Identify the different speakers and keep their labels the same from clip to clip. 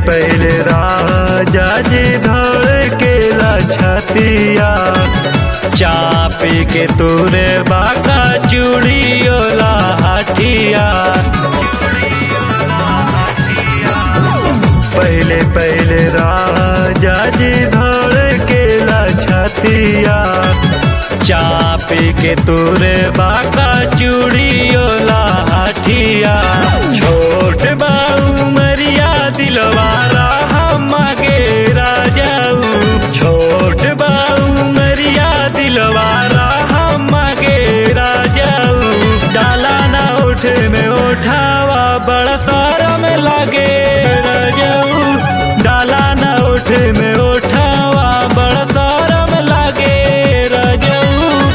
Speaker 1: पहले राजा जी धड़ के छतिया चापी के तोरे बाका चूड़ियोला हटिया पहले पहले राजा जी धड़ के छतिया चापी के तोरे बाका चूड़ियोला हटिया छोट बाऊ मरिया दिलवारा हम गे राजाऊ छोट बाऊ मरिया दिलवारा हम गे राजाऊ डाला ना उठ में उठावा बड़ा सारा में लागे राजाऊ डाला ना उठ में उठावा बड़ा सारा में लागे राजाऊ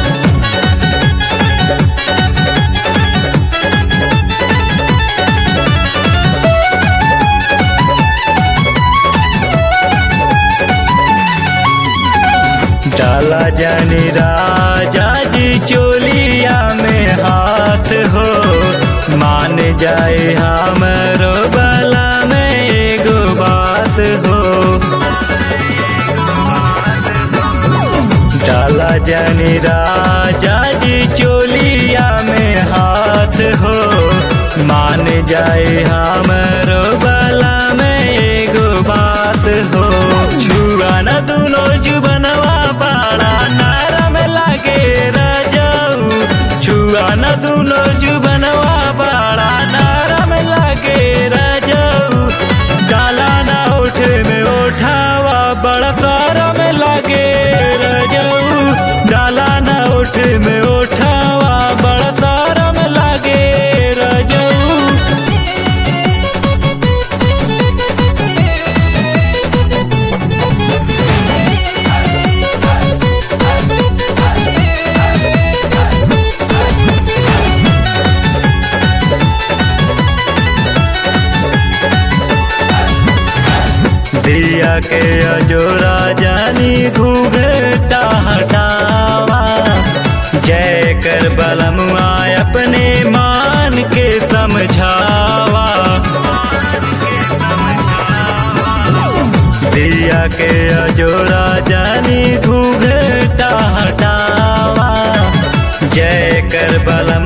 Speaker 1: डाला जानी राजा जी चोलिया में हाथ हो मान जाए हमरो बला में एगो बात हो डाला जानी राजा जी चोलिया में हाथ हो मान जाए हमरो बला में एगो बात हो छुआ न दुनो जुबनवा पाड़ा नरम लागे राजाऊ छुआ न दुनो जुबनवा पाड़ा नरम लागे राजाऊ डाला ना उठ में उठावा बड़ा सारा में लागे राजाऊ डाला ना उठ में उठावा बड़ा सारा में लागे राजाऊ दिया के अजोरा जानी घूघटा हटावा जय कर बलमुआ अपने मान के समझावा दिया के अजोरा जानी घूघटा हटावा जय कर बलम